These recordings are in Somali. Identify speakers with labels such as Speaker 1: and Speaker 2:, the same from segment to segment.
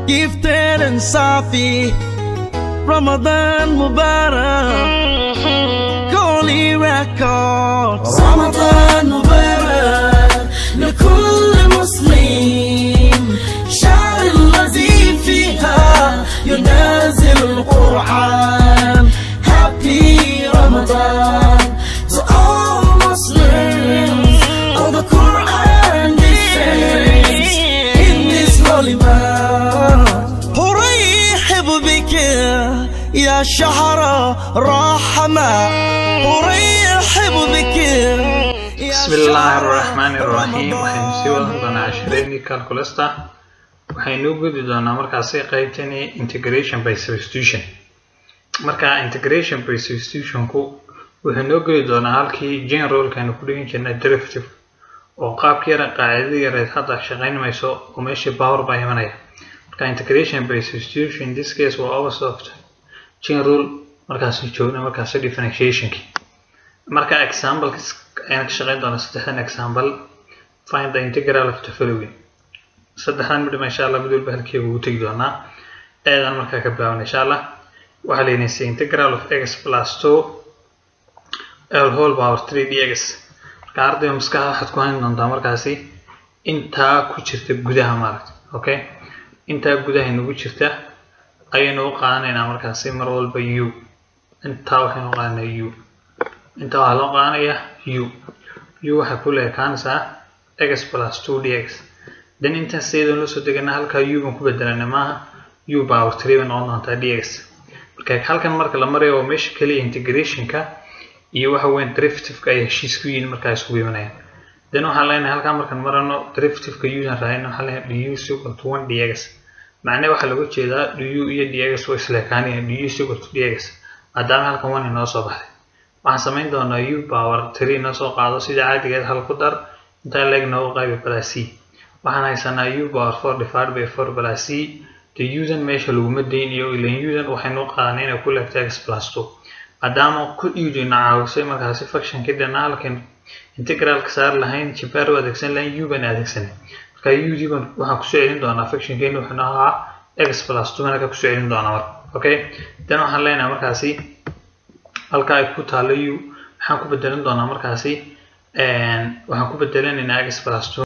Speaker 1: gifted and Safi. Ramadan Mubarak, Holy Records. رمضان مبارك لكل مسلم شهر الذي فيها ينازل القرآن Happy Ramadan to all Muslims of the Quran descends in this holy month أرحب بك يا شهر رحمة أرحب بك يا
Speaker 2: بسم الله
Speaker 1: شهر
Speaker 2: الرحمن الرحيم waxaynu sii
Speaker 1: رمضان.
Speaker 2: wadan doonaa cashireedii calculasta waxaynu u gudi doonaa markaasi qaybtani integration by substitution marka integration by substitutionku wuxuu noo geli doonaa halkii generalkaynu ku dhigin jirnay derivative oo qaabkii yara qaacidadii yareed hadda shaqayn mayso oo meeshii power baa imanaya marka integration by substitution in this case waa opposite of general markaasi joogna markaasi differentiationki marka example ayaan ka shaqayn doonaa saddexdan example find the integral of the following saddexdan midhima insha allah mid walba halkeega ugu tegi doonaa eedan markaa ka bilaaban insha allah waxaa la yidhahdee integral of x plus two l whole power three dx marka ardayga maskaxda waxaad ku hayn doontaa markaasi intaa ku jirta gudaha maaragta okay intaa gudaha inagu jirta ayaynu u qaadanaynaa markaasi mar walba u intaa waxaynu u qaadanaa u intaa waxaa loo qaadanayaa u u waxay ku leekaanaysaa x plus two dx then intaan sideedan loo soo deganaa halkaa u baan ku bedelana maaha u power three bay noqon doontaa dx marka halkan marka la marayo waa meesha keliya integrationka iyo waxa weyn derivativeka ay heshiis ku yihiin markaa isugu imanayaan then waxaan leenahay halkaa markaan marano derivativeka u-dan raadina waxaan leenahay du is equal to one dx macnaha waxaa looga jeedaa du iyo dx way isleekaanayaan du is equal to dx maadaama halkan one inoo soo baxday waxaan samayn doonaa u power three inoo soo qaado sida caadigeed hal ku dar intaa leeg noogu qaybi plus c waxaan haysanaa u power four divided by four plus c de udan meesha laguma daynayo ilan udan waxaynu u qaadanay inay ku leegto x plus two maadaama ku udina caawisay markaasi functionkii dhanaa halkan integralka saar lahayn jibaar u adeegsan lahayn u baan adeegsanay marka ud baan waxaan kusoo celin doonaa functionkeeni wuxuu ahaa x plus two marka kusoo celin doonaa marka okay then waxaan leenahay markaasi halka ay ku taalo u waxaan ku bedelan doonaa markaasi waxaan ku bedelanaynaa x plus two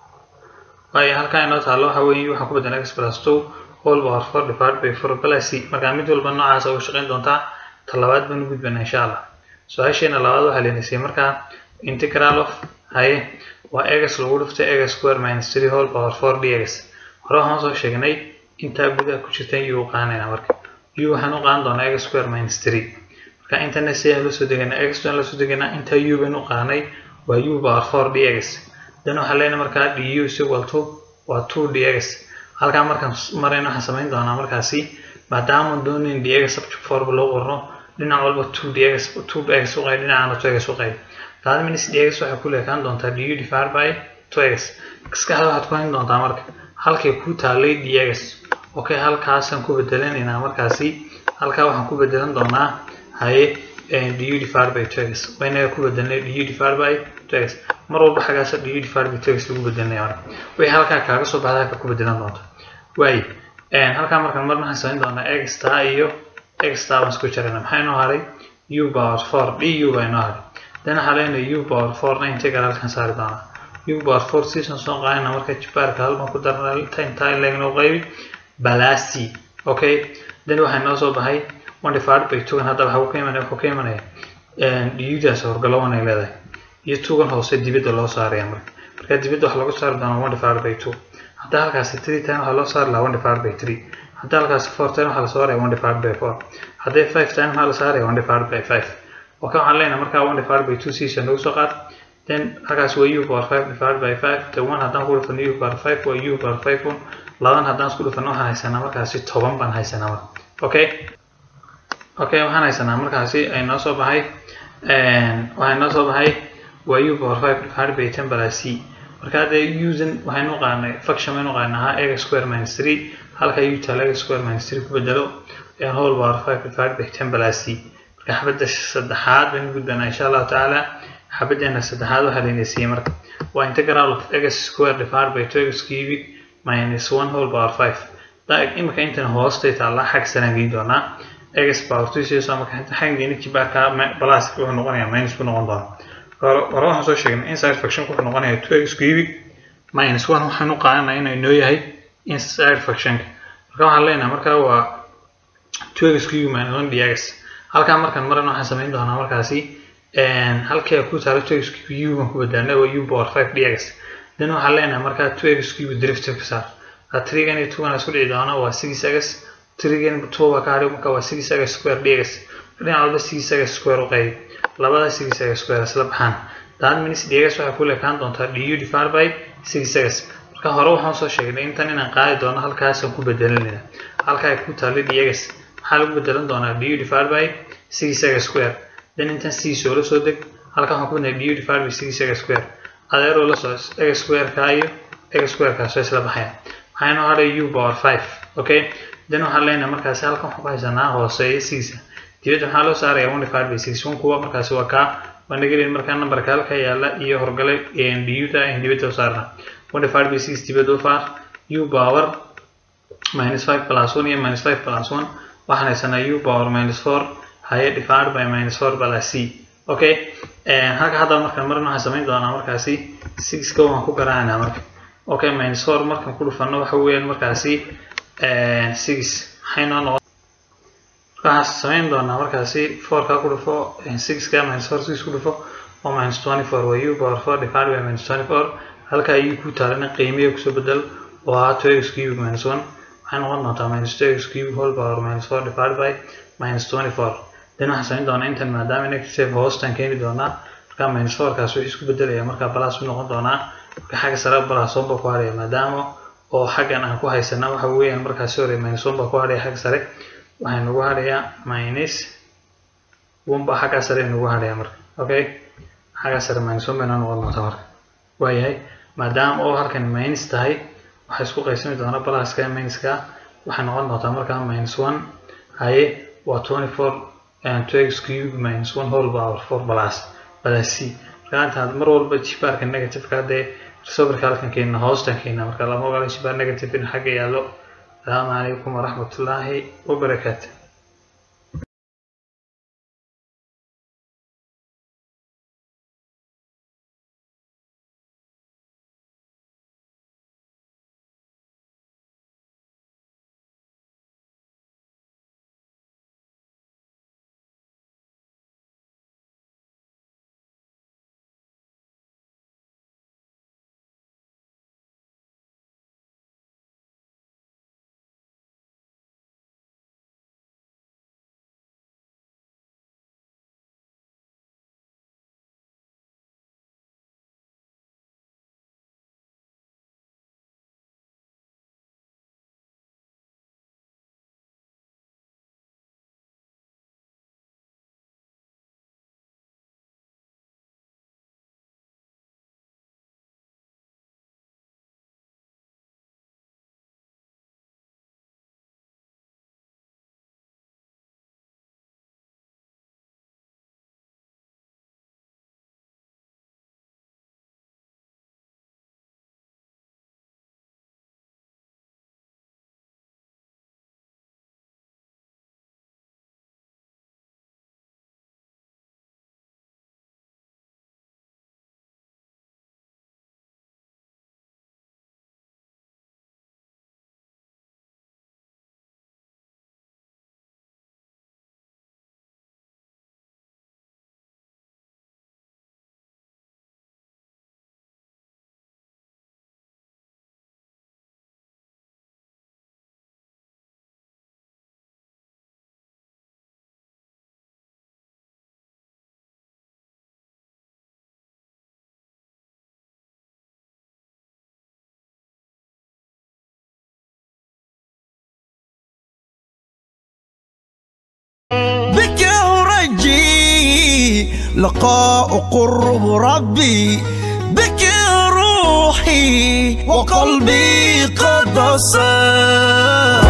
Speaker 2: waayo halkaa inoo taalo waxa weeye waxaan ku bedelan x plus two whole power four divided by four plus c marka mid walba noocaas uga shaqayn doontaa ta labaad baan u gudbana insha allah su-aasheena labaad waxaa leenaysay markaa integral of haye waa x lagu dhiftay x square minus three whole power four dx hore waxaan soo sheegnay intaa gudaha ku jirta u u qaanayna marka u waxaan u qaadan doonaa x square minus three marka intana si aan lasoo deganaa x aan lasoo deganaa intaa u baan u qaanay waa u power four dx then waxaan leenahay markaa du is equal to waa two dx halkaa markaan marayna waxaan samayn doonaa markaasi maadaama doonayn dx subject forba loo qorno dhinac walba two dx two x u qayb dhinacana two x u qayb labaada minus dx waxay ku leekaan doontaa du divided by two x maskaxda waxaad ku hayn doontaa marka halkay ku taalay dx okay halkaasaan ku bedelanaynaa markaasi halkaa waxaan ku bedelan doonaa haye du divided by two x waynaga ku bedelnay du divided by two x mar walba xaggaasa du divided by two x lagu bedelanaya marka wixii halkaa kaaga soo baxda halka ku bedelan doonta waayo halkaa markaan marna waxaan samayn doonaa x taa iyo x taa baan isku jarayna maxaa inoo haray u power four du baa inoo haray then waxaa leenahay u power four na integral halkan saari doonaa u power four season soo qaadana marka jibaarka halban ku darna intaa leeg noo qaybi balasi okay then waxaa inoo soo baxay one divided by two hadda waxaa ka imanaya wuxuu ka imanaya dudaas horgalo one ay leedahay iyo tugan hoose dibadda loo saaraya marka marka dibadda waxaa lagu saari doonaa one divided by two hadda halkaasi three time waxaa loo saari lahaa one divided by three hadda halkaasi four time waxaa la saaraya one divided by four haddii five time waxaa la saaraya one divided by five okay waxaan leenahay markaa one divided by two season nagu soo qaad then halkaas waa u power five divided by five the one haddaan ku dhufano u power five waa u power five one labadan haddaan isku dhufano waxaan haysanaa markaasi toban baan haysanaa marka okay okay waxaan haysanaa markaasi ay noo soo baxay waxay noo soo baxay waa u power five divided by ten plus c marka hadda usan waxaynu qaanay function baynu qaanahaa x square minus three halka u taala x square minus three ku bedelo whole power five divided by ten plus c marka xabadda saddexaad baynu gudbanaa insha allahu tacaala xabaddeena saddexaad waxaa layna siiyey marka waa integral of x square divided by two x cubic minus one whole power five imika intan hoostay taallaa xag sanaan geyn doonaa x power two sidaasoo marka inta xag geyni kibaarka plus wuxuu noqonayaa minus ku noqon doona hore waxaan soo sheegnay inside fraction wuxuu noqonayaa two x cubic minus one waxaan u qaadanaya inuu inoo yahay inside fractionka marka waxaan leenahay marka waa two x cubic minus one dx halkaa markaan maran waxaan samayn doonaa markaasi halkii ku taalo two x cubic u baan ku badaalnay waa u power five dx then waxaan leenahay markaa two x cubic derivative ka saar trigan iyo two isku dhici doona waa six x trigan two baa ka hadhay marka waa six x square dx dhinac walba six x square u qayb labada six x square isla baxaan that means dx waxay ku leekaan doontaa du divided by six x marka hore waxaan soo sheegnay intan inaan qaadi doono halkaasaan ku bedelanayna halka ay ku taalo dx maxaa lagu bedelan doonaa du divided by six x square then intan c soo la soo deg halka waxaan ku bednay du divided by six x square adeeroo la soo x square ka iyo x square kaasoo isla baxayaan waxaa inoo hadhay u power five okay then waxaan leenahay markaasi halkan waxaan ku haysanaa hooseeya siisa dibadda waxaa loo saaraya one divided by six one kuwa markaasi waa kaa waa nagelin markaa numberka halka yaala iyo horgale duta in dibadda u saarna one divided by six dibadda u faar u power minus five plus one iyo minus five plus one waxaan haysanaa u power minus four haye divided by minus four plus c okay halka hadda markaan marin waxaan samayn doonaa markaasi six ka waan ku garaacnaa marka okay minus four markaan ku dhufano waxa weeyaan markaasi six maxay noo noqon waxaan samayn doonaa markaasi four ka ku dhufo six ka minus four six ku dhufo oo minus twenty four waa u power four divided by minus twenty four halka u ku taalana qiimiya kusoo bedel oo ahaa two x cube minus one waxay noqon doontaa minus two x cube whole power minus four divided by minus twenty four then waxaan samayn doonaa intan maadaama negative hoostan keeni doonaa marka minus four kaas wuxuu isku bedelaya marka plus u noqon doonaa marka xagga sare plus one baa ku hadhaya maadaama oo xaggan aan ku haysana waxa weeyaan markaasi hore minus one baa ku hadhaya xagga sare waxay nagu hadhayaa minus one baa xagga sare nagu hadhaya marka okay xagga sare minus one bayna noqon doontaa marka waayahay maadaama oo halkan minus tahay waxay isku qaysami doonaa pluska minuska waxay noqon doontaa markaa minus one haye waa twenty four two x cube minus one whole power four plus plus c marka intaad mar walba jibaarka negativeka haddee resolverka halkan keena hoostan keena marka lama ogola jibaar negative in xagga yaallo asalaamu calaykum waraxmatullaahi wabarakaatu
Speaker 1: بك أرجي لقاء قرب ربي بك روحي وقلبي قد صار